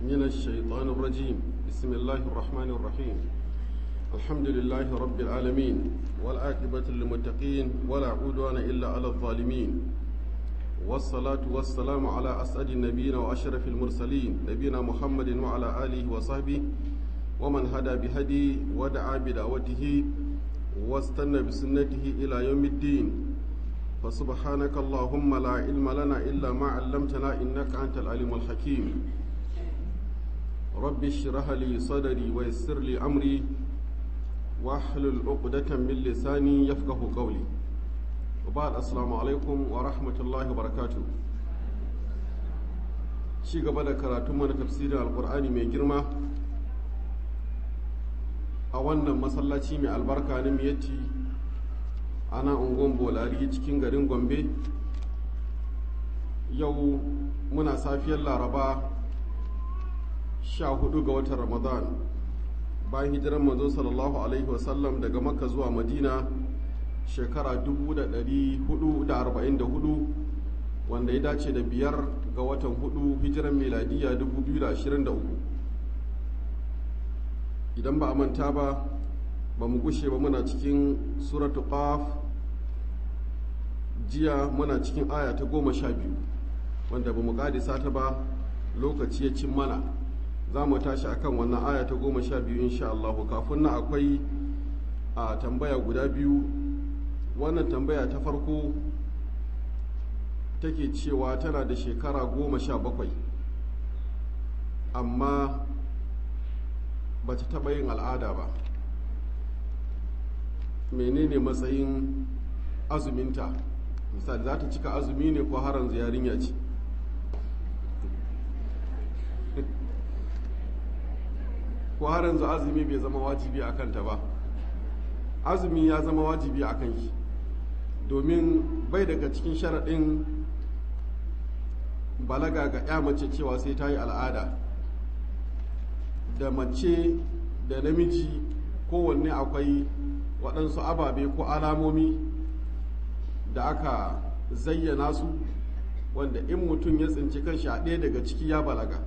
من الشيطان الرجيم بسم الله الرحمن الرحيم الحمد لله رب العالمين والعاقبة للمتقين ولا عدوان إلا على الظالمين والصلاة والسلام على أسعد النبيين وأشرف المرسلين نبينا محمد وعلى آله وصحبه ومن هدى بهدي ودعا بدعوته واستنى بسنته إلى يوم الدين فسبحانك اللهم لا علم لنا إلا ما علمتنا إنك أنت العليم الحكيم رب اشرح لي صدري ويسر لي أمري واحلل عقدة من لساني يفقه قولي وبعد السلام عليكم ورحمة الله وبركاته ci gaba da karatun mana tafsirin alkur'ani mai girma a wannan masallaci mai albarka na miyatti ana ungon bolari cikin garin gombe yau muna safiyar laraba sha hudu ga watan ramadan bayan hijiran manzo sallallahu alaihi wasallam daga makka zuwa madina shekara 444 wanda ya dace da biyar ga watan hudu hijiran miladiya 2023 idan ba a manta ba ba mu gushe ba muna cikin suratu qaf jiya muna cikin aya ta goma sha biyu wanda ba mu kadisa ta ba lokaci ya cin mana za mu tashi akan wannan aya ta goma sha biyu insha Allah kafin na akwai a tambaya guda biyu wannan tambaya ta farko take cewa tana da shekara goma sha bakwai amma ba ta taɓa yin al'ada ba menene matsayin azuminta misali za ta cika azumi ne ko haran yarinya ce ko har yanzu azumi bai zama wajibi a kanta ba azumi ya zama wajibi a kan shi domin bai daga cikin sharaɗin balaga ga ya mace cewa sai ta yi al'ada da mace da namiji kowanne akwai waɗansu ababe ko alamomi da aka zayyana su wanda in mutum ya tsinci kanshi a ɗaya daga ciki ya balaga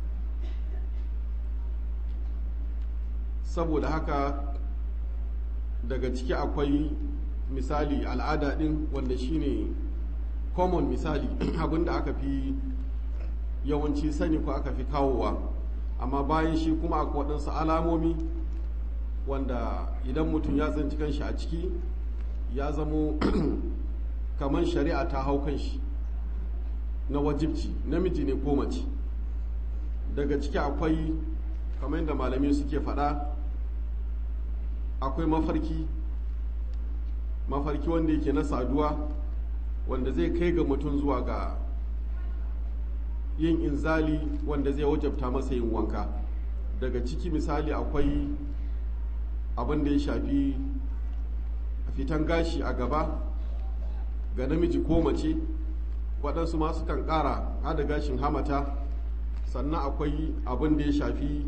saboda haka daga ciki akwai misali al'ada ɗin wanda shine common misali abinda aka fi yawanci sani ko aka fi kawowa amma bayan shi kuma akwai waɗansu alamomi wanda idan mutum ya tsinci kanshi a ciki ya zamo kamar shari'a ta hau kanshi na wajibci namiji ne ko mace daga ciki akwai kamar yadda malamai suke faɗa akwai mafarki mafarki wanda yake na saduwa wanda zai kai ga mutum zuwa ga yin inzali wanda zai wajabta masa yin wanka daga ciki misali akwai abin da ya shafi fitan gashi a gaba ga namiji ko mace waɗansu masu kan ƙara hada gashin hamata sannan akwai abin da ya shafi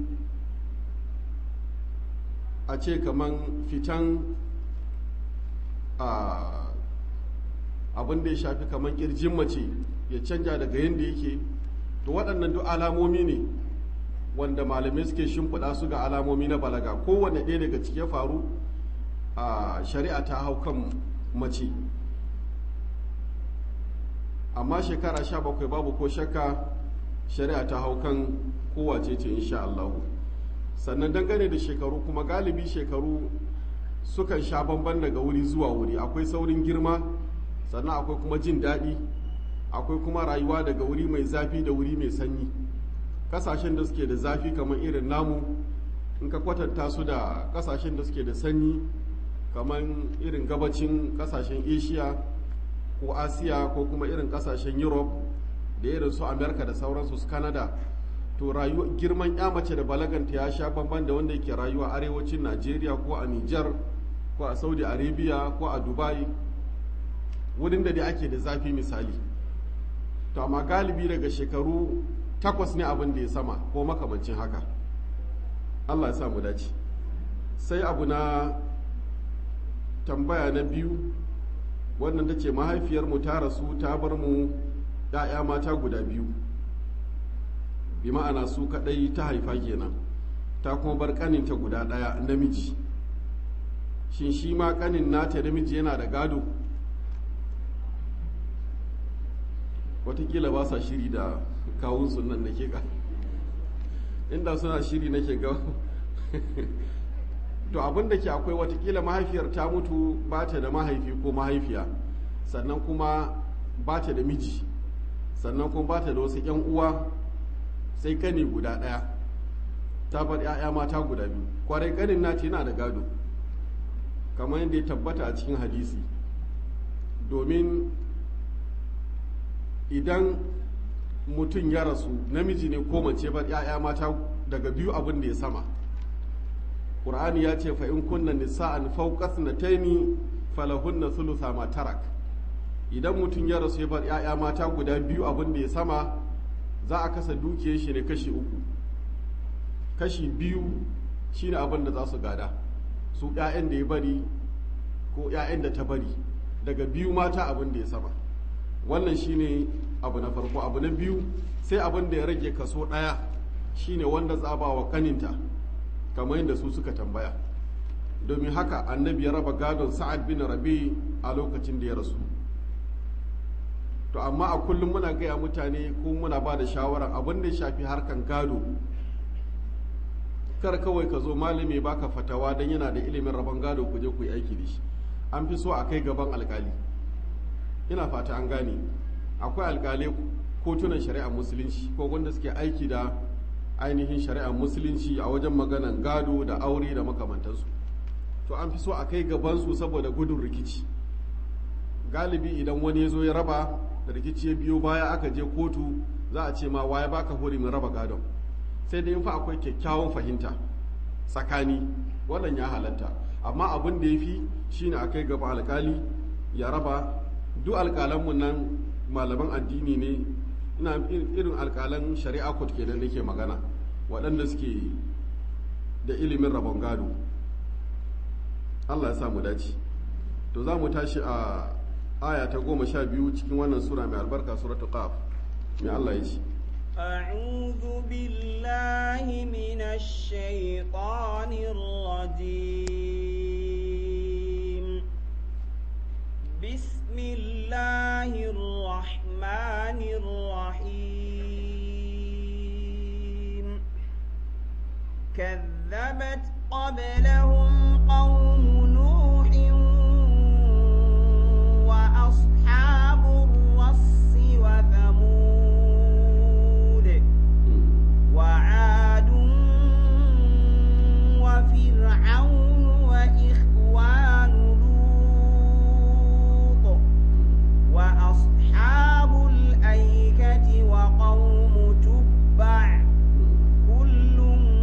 a ce kaman fitan abin da ya shafi kaman kirjin mace ya canja daga yadda yake to waɗannan duk alamomi ne wanda malamai suke shimfiɗa su ga alamomi na balaga kowane ɗaya daga ciki ya faru a shari'a ta hau kan mace amma shekara sha bakwai babu ko shakka shari'a ta hau kan kowace ce insha Allahu sannan dangane da shekaru kuma galibi shekaru sukan sha bamban daga wuri zuwa wuri akwai saurin girma sannan akwai kuma jin daɗi akwai kuma rayuwa daga wuri mai zafi da wuri mai sanyi kasashen da suke da zafi kamar irin namu in ka kwatanta su da kasashen da suke da sanyi kamar irin gabacin kasashen asia ko asiya ko kuma irin kasashen europe da irin su america da sauransu su canada to rayuwa girman ya mace da balaganta ya sha bamban da wanda yake rayuwa arewacin najeriya ko a niger ko a saudi arabia ko a dubai wurin da dai ake da zafi misali to amma galibi daga shekaru takwas ne abin da ya sama ko makamancin haka allah ya samu dace sai abu na tambaya na biyu wannan ta ce mahaifiyarmu ta rasu ta bar mu ‘ya'ya mata guda biyu bi ma'ana su kadai ta haifa kenan ta kuma bar kaninta guda daya namiji shin shi ma kanin nata namiji yana da gado watakila ba sa shiri da kawun sunan nake ga inda suna shiri nake ga to abin da ke akwai watakila mahaifiyar ta mutu ba ta da mahaifi ko mahaifiya sannan kuma ba ta da miji sannan kuma ba ta da wasu 'yan uwa sai kani guda ɗaya ta bar 'ya'ya mata guda biyu kwarai kanin nata yana da gado kamar yadda ya tabbata a cikin hadisi domin idan mutum ya rasu namiji ne ko mace bar 'ya'ya mata daga biyu abin da ya sama ƙur'ani ya ce fa in kunna nisa'an fawqas nataini falahunna thulutha ma tarak idan mutum ya rasu ya bar 'ya'ya mata guda biyu abin da ya sama za a kasa dukiyar shi ne kashi uku kashi biyu shine abin da za su gada su 'ya'yan da ya bari ko 'ya'yan da ta bari daga biyu mata abin da ya sama wannan shine abu na farko abu na biyu sai abin da ya rage kaso ɗaya shine wanda za ba wa kaninta kamar yadda su suka tambaya domin haka annabi ya raba gadon sa'ad bin rabi a lokacin da ya rasu to amma a kullum muna gaya mutane ko muna ba da shawarar abin da ya shafi harkan gado kar kawai ka zo malami baka fatawa don yana da ilimin rabon gado ku je ku yi aiki da shi an fi so a kai gaban alkali ina fata an gane akwai alkalai kotunan shari'ar musulunci ko wanda suke aiki da ainihin shari'ar musulunci a wajen maganan gado da aure da makamantansu to an fi so a kai gabansu saboda gudun rikici galibi idan wani ya zo ya raba da rikici ya biyo baya aka je kotu za a ce ma waye baka hurimin raba gadon sai dai fa akwai kyakkyawan fahimta tsakani wannan ya halatta amma abin da ya fi shine a kai gaba alkali ya raba duk alkalanmu nan malaman addini ne ina irin alkalan shari'a court kenan nake magana waɗanda suke da ilimin rabon gado Allah ya samu dace to za mu tashi a aya ta goma sha biyu cikin wannan sura mai albarka suratul qaf mai Allah ya ce أعوذ بالله من الشيطان الرجيم بسم الله الرحمن الرحيم كذبت قبلهم قوم نوح وأصحاب الرس وثمود وعاد وفرعون وإخوان لوط وأصحاب الأيكة وقوم تبع كل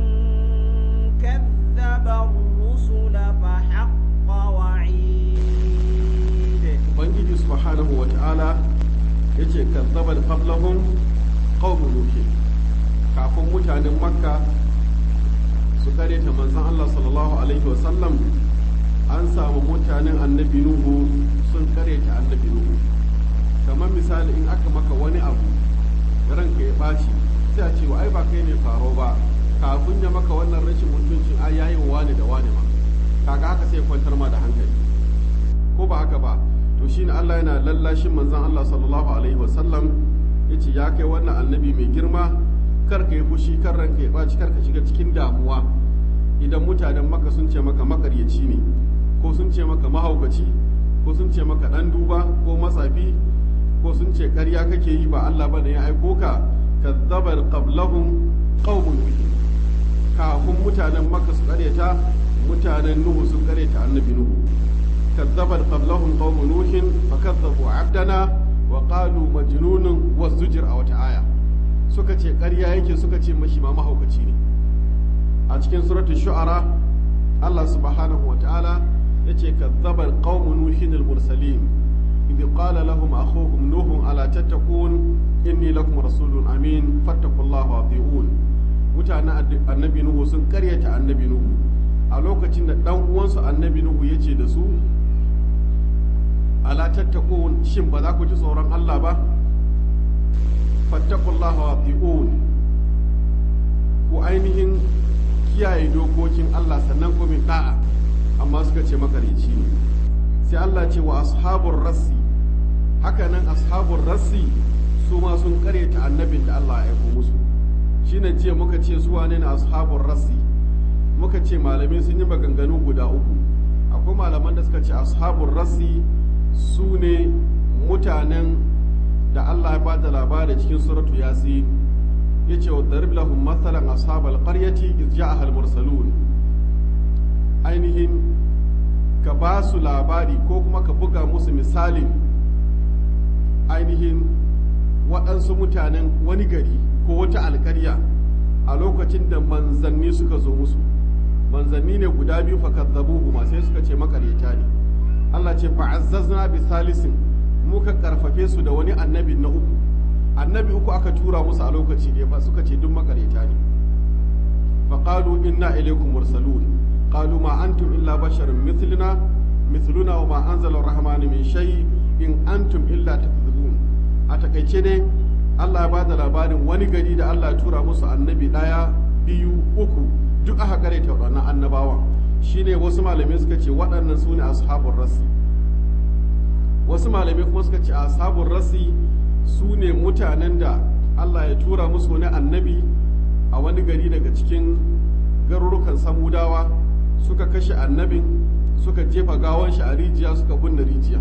كذب الرسل فحق وعيد ubangiji subhanahu wa ta'ala ya ce kazzabar qablahum qaumun nuh kafin mutanen makka su kare ta manzon Allah sallallahu alaihi wa sallam an samu mutanen annabi nuhu sun kare ta annabi nuhu kamar misali in aka maka wani abu ranka ya baci sai a ce wa ai ba kai ne faro ba kafin ya maka wannan rashin mutuncin ai yayi wa wani da wani ma kaga haka sai ya kwantar ma da hankali ko ba haka ba to shine Allah yana lallashin manzon Allah sallallahu alaihi wasallam yace ya kai wannan annabi mai girma kar ka yi fushi kar ranka ya baci kar ka shiga cikin damuwa idan mutanen maka sun ce maka makaryaci ne ko sun ce maka mahaukaci ko sun ce maka dan duba ko matsafi ko sun ce ƙarya kake yi ba Allah bane ya aiko ka kazzabar qablahum qaumun nuh kafin mutanen maka su ƙaryata mutanen nuhu sun ƙaryata annabi nuhu كذبت قبلهم قوم نوح فكذبوا عبدنا وقالوا مجنون والزجر أو تعايا suka ce ƙarya yake suka ce mashi ma mahaukaci ne a cikin suratul shu'ara Allah subhanahu wa ta'ala yace kazzaba qaumu nuhin al-mursalin idh qala lahum akhuhum nuh ala tattaqun inni lakum rasulun amin fattaqullaha wa ati'un mutanen annabi nuhu sun ƙaryata annabi nuhu a lokacin da dan uwansu annabi nuhu yace da su ala tattaqun shin ba za ku ji tsoron Allah ba fattaqullaha wa ati'un ainihin kiyaye dokokin Allah sannan kuma da'a amma suka ce makareci ne sai Allah ce wa ashabur rassi hakanan ashabur rassi su ma sun karyata annabin da Allah ya aiko musu shine jiya muka ce su wane ne ashabur rassi muka ce malamai sun yi maganganu guda uku akwai malaman da suka ce ashabur rassi su ne mutanen da Allah ya ba da labari cikin suratu yasin ya ce wa darib lahum mathalan ashabal qaryati iz ja'aha al-mursalun ainihin ka ba su labari ko kuma ka buga musu misalin ainihin waɗansu mutanen wani gari ko wata alkarya a lokacin da manzanni suka zo musu manzanni ne guda biyu fa kazzabuhu ma sai suka ce makaryata ne Allah ce fa'azzazna bi salisin muka karfafe su da wani annabi na uku annabi uku aka tura musu a lokaci ɗaya fa suka ce duk makaryata ne fa qalu inna ilaykum mursalun qalu ma antum illa basharun mithluna mithluna wa ma anzala ar-rahmanu min shay in antum illa takdhibun a takaice dai Allah ya ba da labarin wani gari da Allah ya tura musu annabi ɗaya biyu uku duk aka kareta waɗannan annabawan shine wasu malamai suka ce waɗannan su ne ashabun rasi wasu malamai kuma suka ce ashabun rasi su ne mutanen da Allah ya tura musu wani annabi a wani gari daga cikin garurukan samudawa suka kashe annabin suka jefa gawon shi a rijiya suka binne rijiya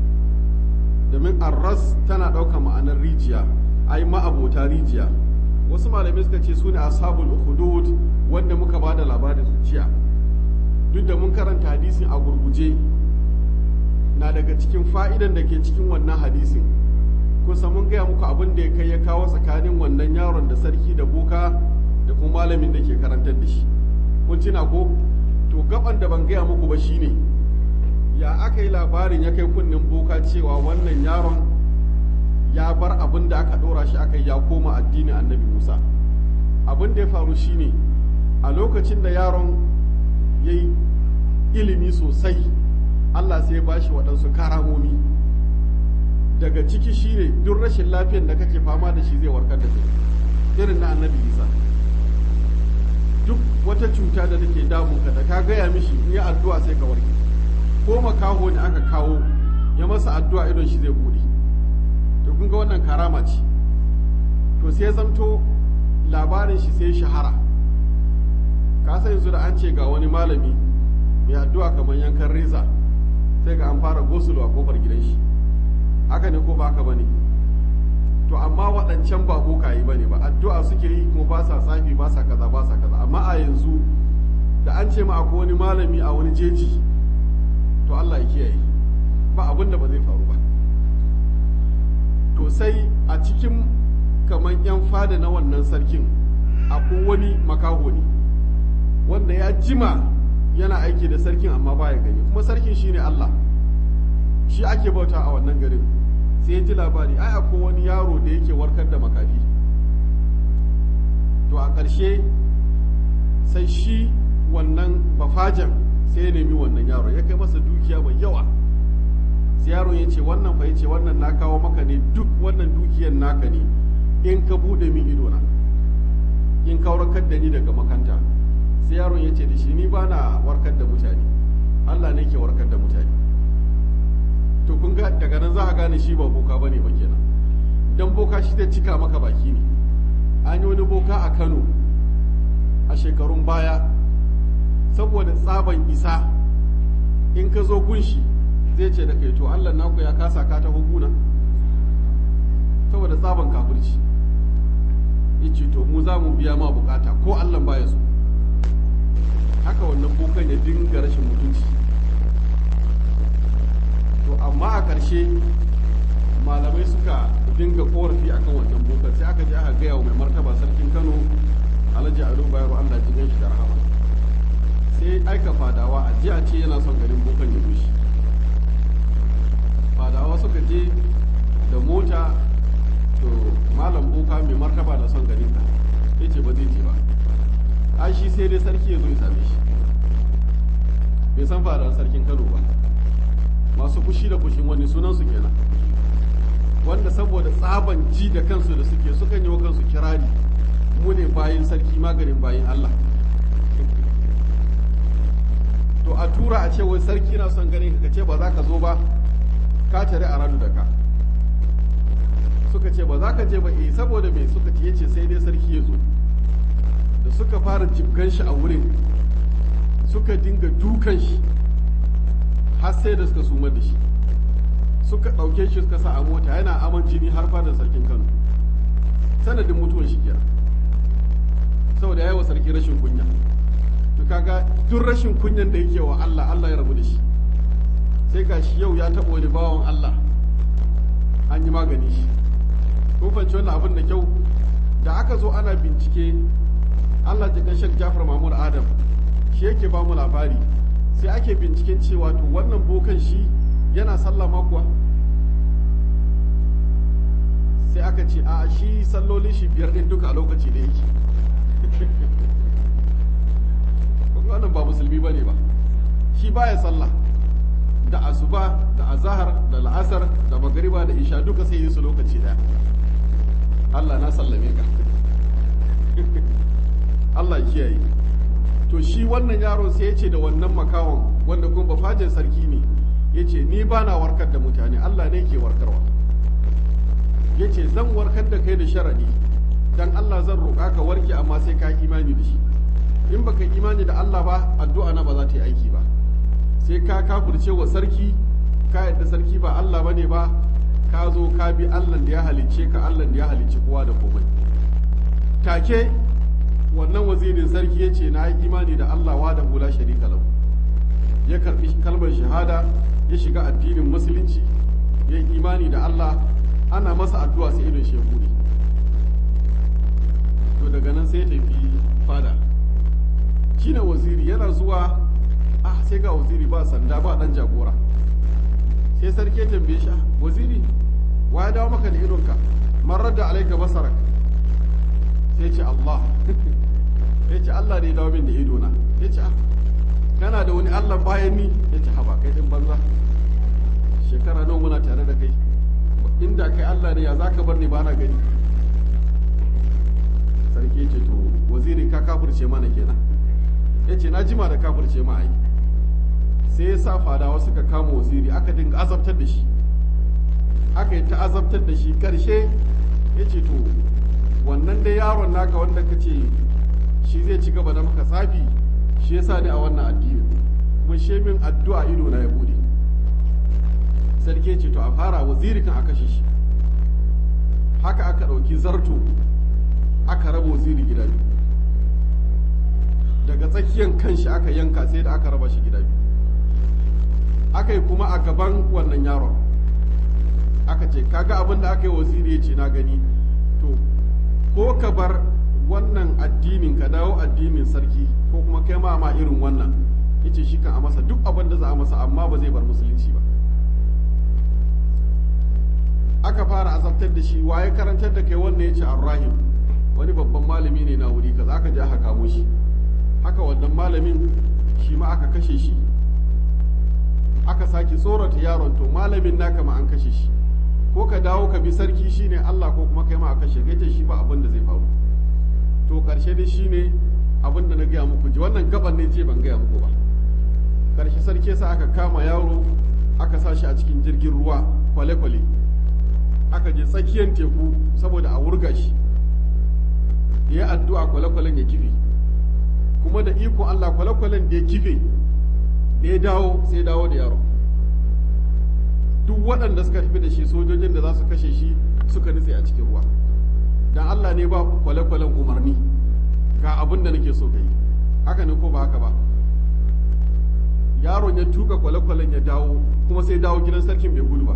domin arras tana ɗaukar ma'anar rijiya ai ma'abota rijiya wasu malamai suka ce su ne ashabul ukhdud wanda muka ba da labarin su jiya duk da mun karanta hadisin a gurguje na daga cikin fa'idan da ke cikin wannan hadisin kusa mun gaya muku abin da ya kai ya kawo tsakanin wannan yaron da sarki da boka da kuma malamin da ke karantar da shi kun tuna ko to gaban da ban gaya muku ba shine ya aka yi labarin ya kai kunnen boka cewa wannan yaron ya bar abin da aka ɗora shi aka ya koma addinin annabi musa abin da ya faru shine a lokacin da yaron ya yi ilimi sosai allah sai ya ba shi waɗansu karamomi daga ciki shine duk rashin lafiyan da kake fama da shi zai warkar da kai irin na annabi isa duk wata cuta da take damunka da ka gaya mishi in yi addu'a sai ka warke ko makaho ne aka kawo ya masa addu'a idon shi zai bude to kun ga wannan karama ce to sai zamto labarin shi sai shahara ka san yanzu da an ce ga wani malami mai addu'a kamar yankan reza sai ga an fara gosulo a kofar gidan shi haka ne ko ba haka bane to amma waɗancan ba bokaye bane ba addu'a suke yi kuma ba sa tsafi ba sa kaza ba sa kaza amma a yanzu da an ce ma akwai wani malami a wani jeji to Allah ya kiyaye ba abin da ba zai faru ba to sai a cikin kaman yan fada na wannan sarkin akwai wani makaho ne wanda ya jima yana aiki da sarkin amma baya gani kuma sarkin shine Allah shi ake bauta a wannan garin sai ya ji labari ai akwai wani yaro da yake warkar da makafi to a ƙarshe sai shi wannan bafajan sai ya nemi wannan yaro ya kai masa dukiya mai yawa sai yaron ya ce wannan fa ya ce wannan na kawo maka ne duk wannan dukiyar naka ne in ka bude min idona in ka warkar da ni daga makanta sai yaron ya ce da shi ni ba na warkar da mutane Allah ne ke warkar da mutane to kun ga daga nan za a gane shi ba boka ba ne ba kenan dan boka shi zai cika maka baki ne an yi wani boka a Kano a shekarun baya saboda tsaban isa in ka zo gunshi zai ce da kai to Allah naku ya kasa ka ta hukuna saboda tsaban kafirci yace to mu za mu biya ma bukata ko Allah baya so haka wannan bokan ya dinga rashin mutunci to amma a ƙarshe malamai suka dinga korafi akan wannan bokan sai aka je aka gaya wa mai martaba sarkin Kano Alhaji Ado Bayero Allah ji shi da rahama sai aika fadawa a jiya ce yana son garin bokan ya rushe fadawa suka je da mota to malam boka mai martaba da son garin ka ya ce ba zai ce ba ai shi sai dai sarki ya zo ya same shi bai san fadawa sarkin kano ba masu fushi da fushin wani sunan su kenan wanda saboda tsaban ji da kansu da suke sukan yi wa kansu kirari mu ne bayin sarki maganin bayin Allah to a tura a ce wai sarki na son ganin ka ce ba za ka zo ba ka tare a ranu da ka suka ce ba za ka je ba eh saboda me suka ce yace sai dai sarki ya zo da suka fara jibgan shi a wurin suka dinga dukan shi har sai da suka sumar da shi suka ɗauke shi suka sa a mota yana aman jini har fadar sarkin kano sanadin mutuwar shi kenan saboda ya yi wa sarki rashin kunya to kaga duk rashin kunyan da yake wa Allah Allah ya rabu da shi sai ga shi yau ya taɓa wani bawan Allah an yi magani shi kun fahimci wannan abin da kyau da aka zo ana bincike Allah jikan Sheikh Jafar Mahmud Adam shi yake ba mu labari sai ake binciken cewa to wannan bokan shi yana sallah ma kuwa sai aka ce a shi sallolin shi biyar ɗin duka a lokaci da yake wannan ba musulmi bane ba shi baya sallah da asuba da azahar da la'asar da magariba da isha duka sai yi su lokaci daya Allah na sallame ka Allah kiyaye to shi wannan yaron sai ya ce da wannan makawan wanda kuma bafajin sarki ne ya ce ni ba na warkar da mutane Allah ne ke warkarwa ya ce zan warkar da kai da sharadi dan Allah zan roƙa ka warke amma sai ka imani da shi in baka imani da Allah ba addu'a na ba za ta yi aiki ba sai ka kafirce wa sarki ka yadda sarki ba Allah bane ba ka zo ka bi Allah da ya halicce ka Allah da ya halicci kowa da komai take wannan wazirin sarki ya ce na yi imani da Allah wa da hula sharika lahu ya karbi kalmar shahada ya shiga addinin musulunci ya yi imani da Allah ana masa addu'a sai idon shehu ne to daga nan sai ya tafi fada shine waziri yana zuwa ah sai ga waziri ba sanda ba dan jagora sai sarki ya tambaye shi waziri wa ya dawo maka da idonka man radda alaika basarak sai ce Allah ya ce Allah ne ya dawo min da idona ya ce ah kana da wani Allah bayan ni ya ce haba kai din banza shekara nawa muna tare da kai inda kai Allah ne ya zaka bar ni ba na gani sarki ya ce to waziri ka kafirce mana kenan ya ce na jima da kafirce ma ai sai ya sa fadawa suka kama waziri aka dinga azabtar da shi aka yi ta azabtar da shi karshe ya ce to wannan dai yaron naka wanda ka ce shi zai ci gaba da maka tsafi shi ya sa ni a wannan addini kuma shi min addu'a ido na ya bude sarki ya ce to a fara waziri kan a kashe shi haka aka ɗauki zarto aka raba waziri gida biyu daga tsakiyar kanshi aka yanka sai da aka raba shi gida biyu aka yi kuma a gaban wannan yaron aka ce kaga abin da aka yi waziri ya ce na gani to ko ka bar wannan addinin ka dawo addinin sarki ko kuma kai ma ma irin wannan yace shi kan a masa duk abin da za a masa amma ba zai bar musulunci ba aka fara azabtar da shi waye karantar da kai wannan yace arrahim wani babban malami ne na wuri kaza aka je aka kamo shi haka wannan malamin shi ma aka kashe shi aka sake tsorata yaron to malamin naka ma an kashe shi ko ka dawo ka bi sarki shine Allah ko kuma kai ma a kashe gace shi ba abin da zai faru to karshe dai shine abin da na gaya muku ji wannan gaban ne ce ban gaya muku ba karshe sarki sa aka kama yaro aka sa shi a cikin jirgin ruwa kwale-kwale aka je tsakiyar teku saboda a wurga shi ya addu'a kwale-kwalen ya kife kuma da iko Allah kwale-kwalen da ya kife da ya dawo sai dawo da yaro duk waɗanda suka tafi da shi sojojin da za su kashe shi suka nutse a cikin ruwa dan Allah ne ba kwale-kwalen umarni ga abin da nake so ka yi haka ne ko ba haka ba yaron ya tuka kwale-kwalen ya dawo kuma sai dawo gidan sarkin bai gudu ba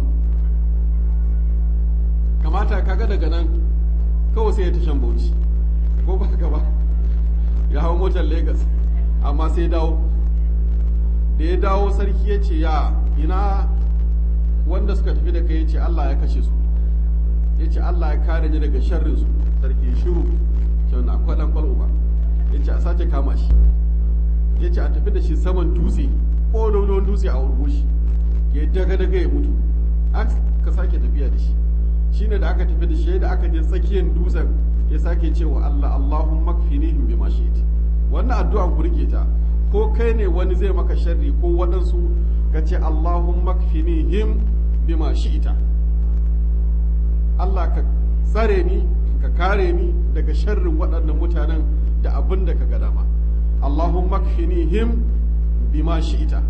kamata kaga daga nan kawai sai ya tashan bauchi ko ba haka ba ya hau motar Legas amma sai dawo da ya dawo sarki ya ce ya ina wanda suka tafi da kai ya ce Allah ya kashe su ya ce Allah ya kare ni daga sharrin su sarki shiru cewa na akwai dan kwalwa ya ce a sace kama shi ya ce a tafi da shi saman dutse ko wani dutse a urgo shi ya daga daga ya mutu aka sake tafiya da shi shine da aka tafi da shi da aka je tsakiyar dutsen ya sake cewa Allah Allahumma kfinihim bima shi'ti wannan addu'an ku rike ta ko kai ne wani zai maka sharri ko waɗansu ka ce Allahumma kfinihim bima shi'ta Allah ka tsare ni ka kare ni daga sharrin waɗannan mutanen da abin da ka ga dama Allahumma kfinihim bima shi'ta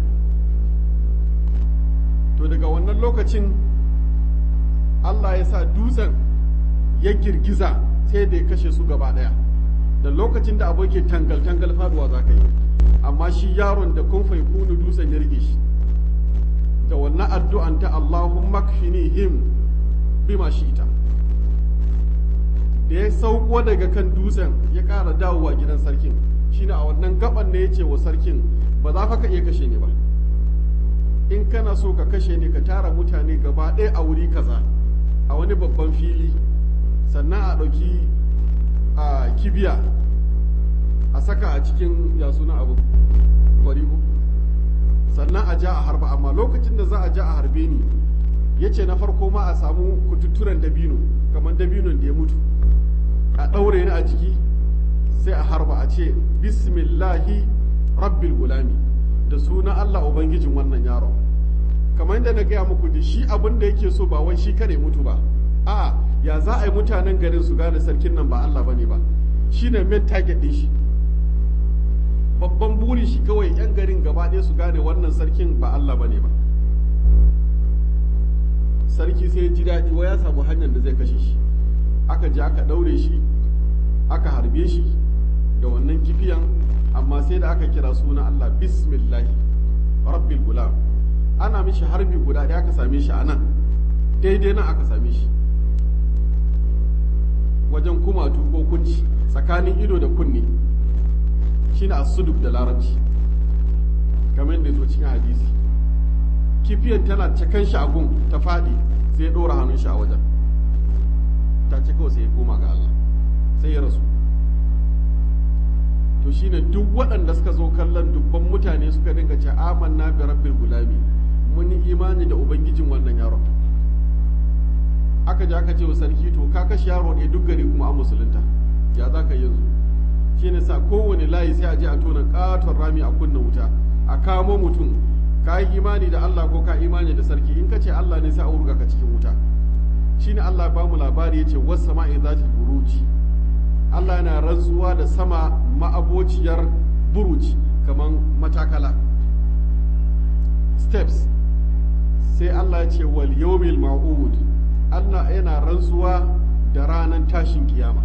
to daga wannan lokacin Allah ya sa dutsen ya girgiza sai da ya kashe su gaba ɗaya da lokacin da abu ke tangal-tangal faduwa za ka yi amma shi yaron da kun fai kunu dutsen ya rike shi da wannan addu'an ta Allahumma kfinihim bima shi'ta da ya sauko daga kan dutsen ya ƙara dawowa gidan sarkin shine a wannan gaban ne ya ce wa sarkin ba za ka iya kashe ni ba in kana so ka kashe ni ka tara mutane gaba ɗaya a wuri kaza a wani babban fili sannan a ɗauki a kibiya a saka a cikin ya suna abu kwarigo sannan a ja a harba amma lokacin da za a ja a harbe ni ya ce na farko ma a samu kututturen dabino kamar dabinon da ya mutu a ɗaure ni a jiki sai a harba a ce bismillahi rabbil gulami da sunan Allah ubangijin wannan yaron kamar yadda na gaya muku da shi abin da yake so ba wai shi kare mutu ba a ya za a yi mutanen garin su gane sarkin nan ba Allah bane ba shine main target din shi babban buri shi kawai yan garin gaba ɗaya su gane wannan sarkin ba Allah bane ba sarki sai ji daɗi wa ya samu hanyar da zai kashe shi aka je aka ɗaure shi aka harbe shi da wannan kifiyan amma sai da aka kira suna Allah bismillahi rabbil gulam ana mishi harbi guda ɗaya aka same shi a nan daidai nan aka same shi wajen kumatu ko kunci tsakanin ido da kunne shine asuduk da larabci kamar yadda zo cikin hadisi kifiyan tana cakan shi a gun ta faɗi sai ya ɗora hannun shi a wajen ta ci kawai sai ya koma ga Allah sai ya rasu to shine duk waɗanda suka zo kallon dubban mutane suka dinga ce amanna bi rabbil gulami mun yi imani da ubangijin wannan yaron aka je aka ce wa sarki to ka kashe yaro ne duk gari kuma an musulunta ya za ka yanzu shine sa kowane layi sai a je a tona katon rami a kunna wuta a kamo mutum ka yi imani da Allah ko ka imani da sarki in ka ce Allah ne sai a wurga ka cikin wuta shine Allah ba mu labari yace was sama'i zati buruji Allah yana rantsuwa da sama ma'abociyar buruji kaman matakala steps sai Allah ya ce wal yawmil ma'ud Allah yana rantsuwa da ranar tashin kiyama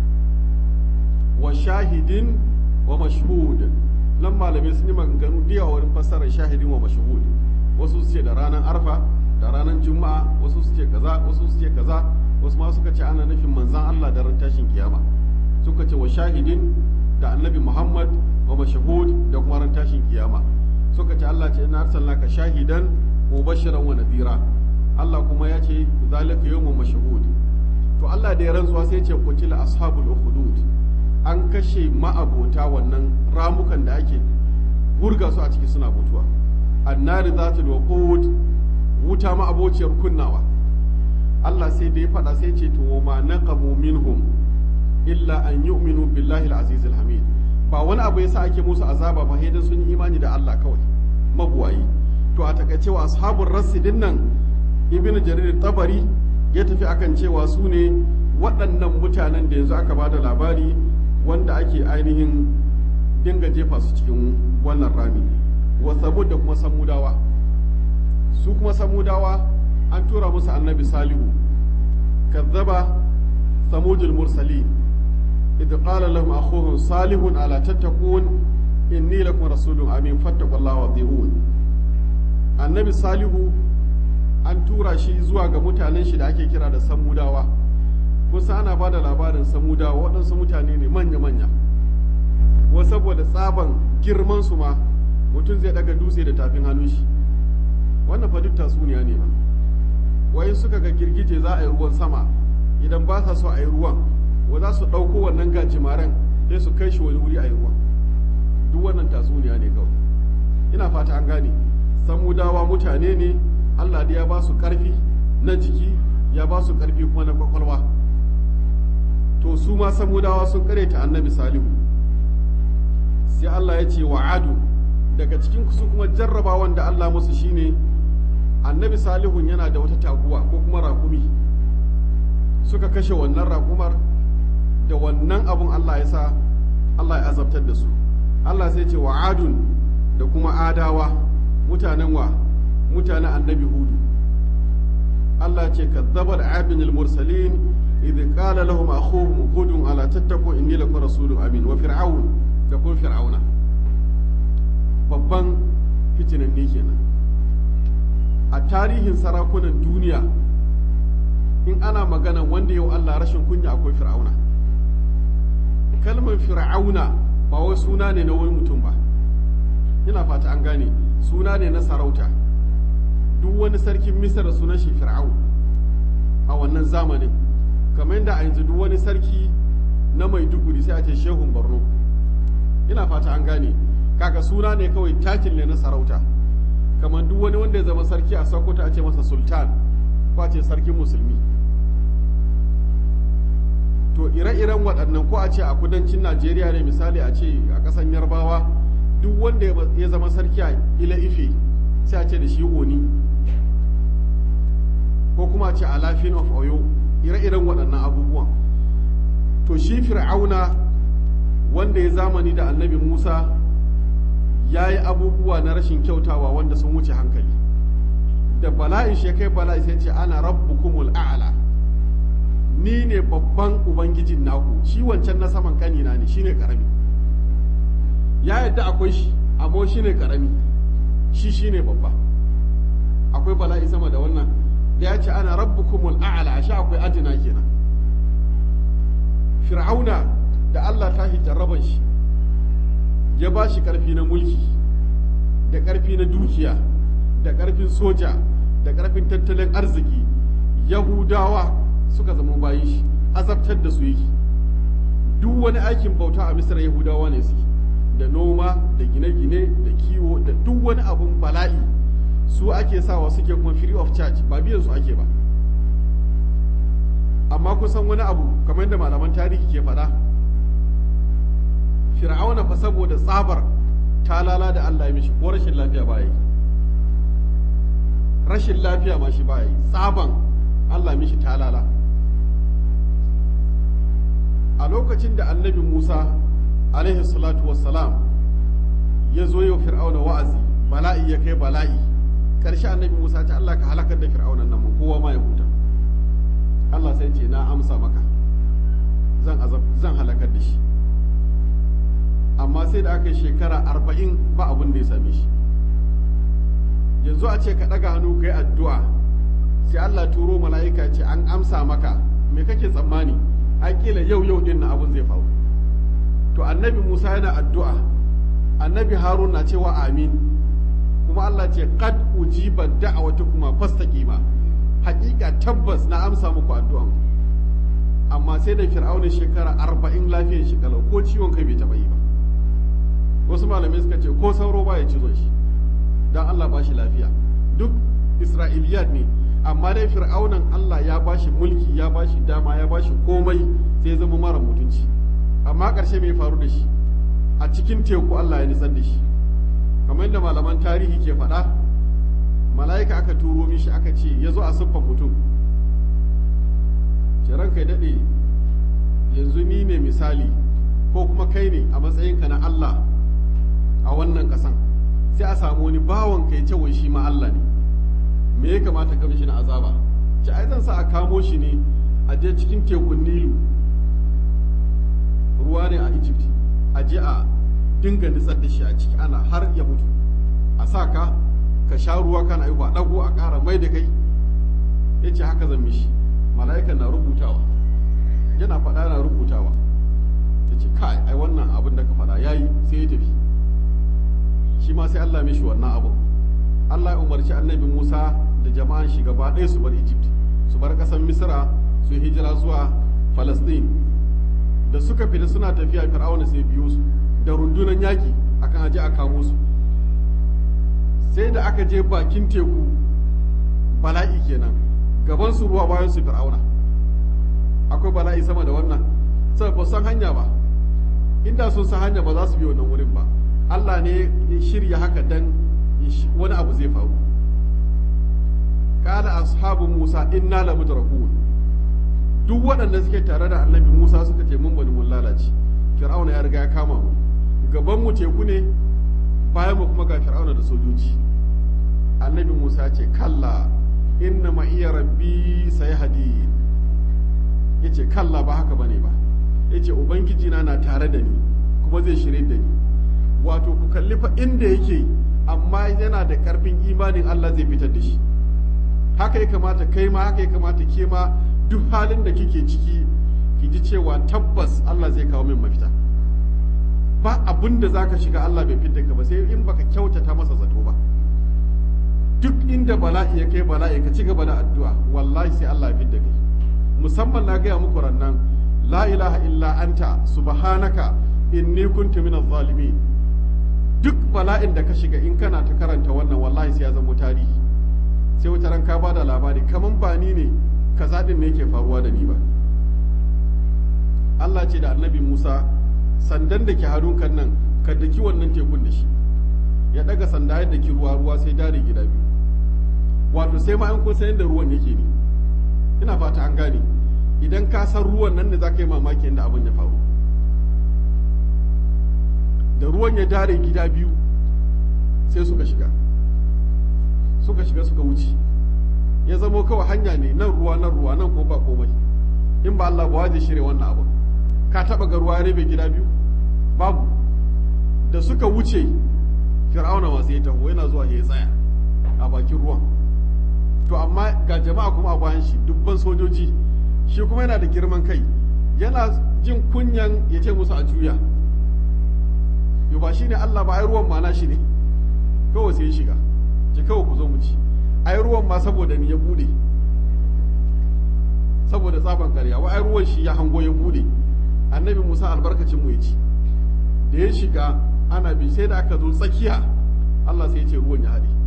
wa shahidin wa mashhud nan malamai sun yi maganganu da yawa wurin fassarar shahidin wa mashhud wasu su ce da ranar arfa da ranar juma'a wasu su ce kaza wasu su ce kaza wasu ma suka ce ana nufin manzan Allah da ran tashin kiyama suka ce wa shahidin da annabi Muhammad wa mashhud da kuma ran tashin kiyama suka ce Allah ce ina arsalnaka shahidan mubashiran wa nadira Allah kuma ya ce zalika yawmun mashhud to Allah da ya rantsuwa sai ya ce qutila ashabul ukhdud an kashe ma'abota wannan ramukan da ake gurga su a ciki suna mutuwa annari zatul waqud wuta ma'abociyar kunnawa Allah sai da ya faɗa sai ce to ma naqamu minhum illa an yu'minu billahi al-aziz al-hamid ba wani abu yasa ake musu azaba ba sai dan sun yi imani da Allah kawai mabuwayi to a takaice wa ashabul rasidin nan ibn jarir tabari ya tafi akan cewa su ne waɗannan mutanen da yanzu aka bada labari wanda ake ainihin dinga jefa su cikin wannan rami wa samud da kuma samudawa su kuma samudawa an tura musu annabi salihu kazzaba samudul mursalin idh qala lahum akhuhum salihun ala tattaqun inni lakum rasulun amin fattaqullaha wa annabi salihu an tura shi zuwa ga mutanen shi da ake kira da samudawa kusa ana ba da labarin samudawa waɗansu mutane ne manya-manya wa saboda tsaban girman su ma mutum zai daga dutse da tafin hannun shi wannan fa duk tatsuniya ne ba wai suka ga girgije za a yi ruwan sama idan ba sa so a yi ruwan wa za su ɗauko wannan gajimaren sai su kai shi wani wuri a yi ruwan duk wannan tatsuniya ne kawai ina fata an gane samudawa mutane ne allah da ya ba su ƙarfi na jiki ya ba su ƙarfi kuma na kwakwalwa to su ma samudawa sun ta annabi salihu sai Allah ya ce wa adu daga cikin su kuma jarrabawan da Allah musu shine annabi salihun yana da wata taguwa ko kuma raƙumi suka kashe wannan raƙumar da wannan abun Allah ya sa Allah ya azabtar da su Allah sai ce wa adun da kuma adawa mutanen wa mutanen annabi hudu Allah ce kazzabar abin al-mursalin idh qala lahum akhuhum hudun ala tattaqu inni lakum rasulun amin wa fir'aun da kuma fir'auna babban fitinan ne kenan a tarihin sarakunan duniya in ana magana wanda yau Allah rashin kunya akwai fir'auna kalmar fir'auna ba wai suna ne na wani mutum ba ina fata an gane suna ne na sarauta duk wani sarkin misar sunan shi fir'aun a wannan zamanin kamar yadda a yanzu duk wani sarki na maiduguri sai a ce shehun borno ina fata an gane kaga suna ne kawai takin ne na sarauta kamar duk wani wanda ya zama sarki a sokoto a ce masa sultan ko a ce sarkin musulmi to ire-iren waɗannan ko a ce a kudancin najeriya ne misali a ce a ƙasan yarbawa duk wanda ya zama sarki a ila ife sai a ce da shi oni ko kuma a ce a lafin of oyo ire-iren waɗannan abubuwan to shi fir'auna wanda ya zamani da annabi musa ya yi abubuwa na rashin kyautawa wanda sun wuce hankali da bala'in shi kai bala'i sai ce ana rabbukumul a'la ni ne babban ubangijin naku shi wancan na saman kanina ne shine karami ya yadda akwai shi amma shine karami shi shine babba akwai bala'i sama da wannan da ya ce ana rabbukumul a'la ashe akwai adina kenan fir'auna da Allah ta jarraban shi ya ba shi ƙarfi na mulki da ƙarfi na dukiya da ƙarfin soja da ƙarfin tattalin arziki yahudawa suka zama bayi shi azabtar da su yake duk wani aikin bauta a misra yahudawa ne suke da noma da gine-gine da kiwo da duk wani abun bala'i su ake sawa suke kuma free of charge ba biyan su ake ba amma kusan wani abu kamar yadda malaman tarihi ke faɗa fir'auna fa saboda tsabar talala da Allah ya mishi ko rashin lafiya ba yi rashin lafiya ma shi ba yi tsaban Allah mishi talala a lokacin da annabi Musa alaihi salatu wassalam ya zo yau fir'auna wa'azi bala'i ya kai bala'i karshe annabi Musa ta Allah ka halakar da fir'aunan nan kowa ma ya huta Allah sai ce na amsa maka zan azab zan halakar da shi amma sai da aka yi shekara arba'in ba abin da ya same shi yanzu a ce ka ɗaga hannu ka yi addu'a sai Allah turo mala'ika ce an amsa maka me kake tsammani a kila yau yau din na abin zai faru to annabi Musa yana addu'a annabi Harun na cewa amin kuma Allah ce qad ujiba da'awatukuma fastaqima hakika tabbas na amsa muku addu'an amma sai da fir'auna shekara arba'in lafiyar shi kalau ko ciwon kai bai taɓa yi ba wasu malamai suka ce ko sauro ba ya cizo shi don Allah ba shi lafiya duk isra'iliyat ne amma dai fir'aunan Allah ya ba shi mulki ya ba shi dama ya ba shi komai sai zama mara mutunci amma ƙarshe mai faru da shi a cikin teku Allah ya nitsar da shi kamar yadda malaman tarihi ke faɗa mala'ika aka turo mishi aka ce ya zo a siffan mutum ce ranka daɗe yanzu ni ne misali ko kuma kai ne a matsayinka na Allah a wannan ƙasan sai a samu wani bawan kai ce wai shi ma Allah ne me ya kamata ka mishi na azaba ce ai zan sa a kamo shi ne a je cikin tekun Nilu ruwa ne a Egypt a je a dinga nitsar da shi a ciki ana har ya mutu a sa ka ka sha ruwa kana yi ba dago a ƙara mai da kai ya ce haka zan mishi mala'ikan na rubutawa yana faɗa na rubutawa ya ce kai ai wannan abin da ka faɗa ya yi sai ya tafi shi ma sai Allah mishi wannan abin Allah ya umarci annabi Musa da jama'an shi gaba ɗaya su bar Egypt su bar ƙasar Misra su yi hijira zuwa Palestine da suka fita suna tafiya Fir'auna sai biyo su da rundunan yaƙi akan aje a kamo su sai da aka je bakin teku bala'i kenan gaban su ruwa bayan su Fir'auna akwai bala'i sama da wannan saboda ba san hanya ba inda sun san hanya ba za su bi wannan wurin ba Allah ne ya shirya haka dan wani abu zai faru kana ashabu Musa inna la mudrakun duk waɗanda suke tare da annabi Musa suka ce mun bani mun lalace Fir'auna ya riga ya kama mu gaban mu teku ne bayan mu kuma ga Fir'auna da sojoji annabi Musa ce kalla inna ma iya rabbi sayhadi yace kalla ba haka bane ba yace ubangiji na na tare da ni kuma zai shirye da ni wato ku kalli fa inda yake amma yana da karfin imanin Allah zai fitar da shi haka ya kamata kai ma haka ya kamata ke ma duk halin da kike ciki ki ji cewa tabbas Allah zai kawo min mafita ba abin da zaka shiga Allah bai fitar ka ba sai in baka kyautata masa zato ba duk inda bala'i ya kai bala'i ka ci gaba da addu'a wallahi sai Allah ya fitar kai musamman na gaya muku rannan la ilaha illa anta subhanaka inni kuntu minaz zalimin duk bala'in da ka shiga in kana ta karanta wannan wallahi sai ya zama tarihi sai wata ran ka ba da labari kaman ba ni ne kaza din ne yake faruwa da ni ba Allah ce da annabi Musa sandan da ke kan nan ka daki wannan tekun da shi ya daga sanda yadda ki ruwa ruwa sai dare gida biyu wato sai ma an kun san yadda ruwan yake ne ina fata an gane idan ka san ruwan nan ne za ka yi mamaki yadda abin ya faru da ruwan ya dare gida biyu sai suka shiga suka shiga suka wuce ya zamo kawai hanya ne nan ruwa nan ruwa nan ko ba komai in ba Allah ba zai shirya wannan abu ka taba ga ruwa ya rabe gida biyu babu da suka wuce fir'auna masu ya taho yana zuwa ya tsaya a bakin ruwan to amma ga jama'a kuma a bayan shi dubban sojoji shi kuma yana da girman kai yana jin kunyan ya ce musu a juya yau ba shi ne Allah ba ai ruwan ma na shi ne kawai sai ya shiga ce kawai ku zo mu ci ai ruwan ma saboda ni ya bude saboda tsaban karya wa ai ruwan shi ya hango ya bude annabi Musa albarkacin mu ya ci da ya shiga ana bi sai da aka zo tsakiya Allah sai ya ce ruwan ya haɗe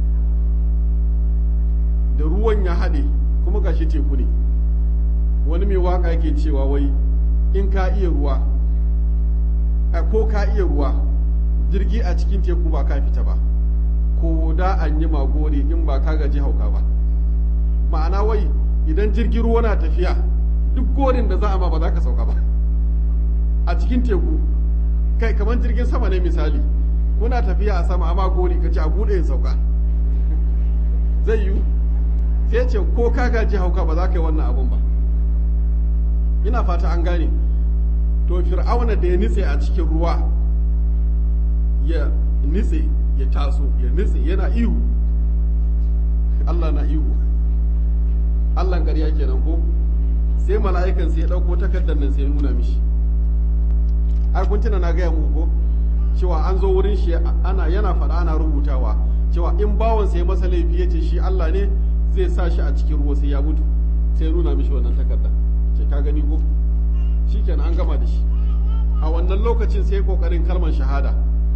da ruwan ya haɗe kuma gashi teku ne wani mai waka yake cewa wai in ka iya ruwa ko ka iya ruwa jirgi a cikin teku ba ka fita ba ko da an yi magori in ba ka gaji hauka ba ma'ana wai idan jirgin ruwa na tafiya duk gorin da za a ma ba za ka sauka ba a cikin teku kai kamar jirgin sama ne misali kuna tafiya a sama amma gori ka ce a buɗe in sauka zai yiwu sai ce ko ka gaji hauka ba za ka yi wannan abun ba ina fata an gane to fir'auna da ya nitse a cikin ruwa ya nitse ya taso ya nitse yana ihu Allah na ihu Allah ƙarya kenan ko sai mala'ikan sai ya ɗauko takardar nan sai ya nuna mishi ai kun tuna na gaya muku ko cewa an zo wurin shi ana yana faɗa ana rubutawa cewa in bawan sai masa laifi ya ce shi Allah ne zai sa shi a cikin ruwa sai ya mutu sai ya nuna mishi wannan takardar ce ka gani ko shikenan an gama da shi a wannan lokacin sai kokarin kalmar shahada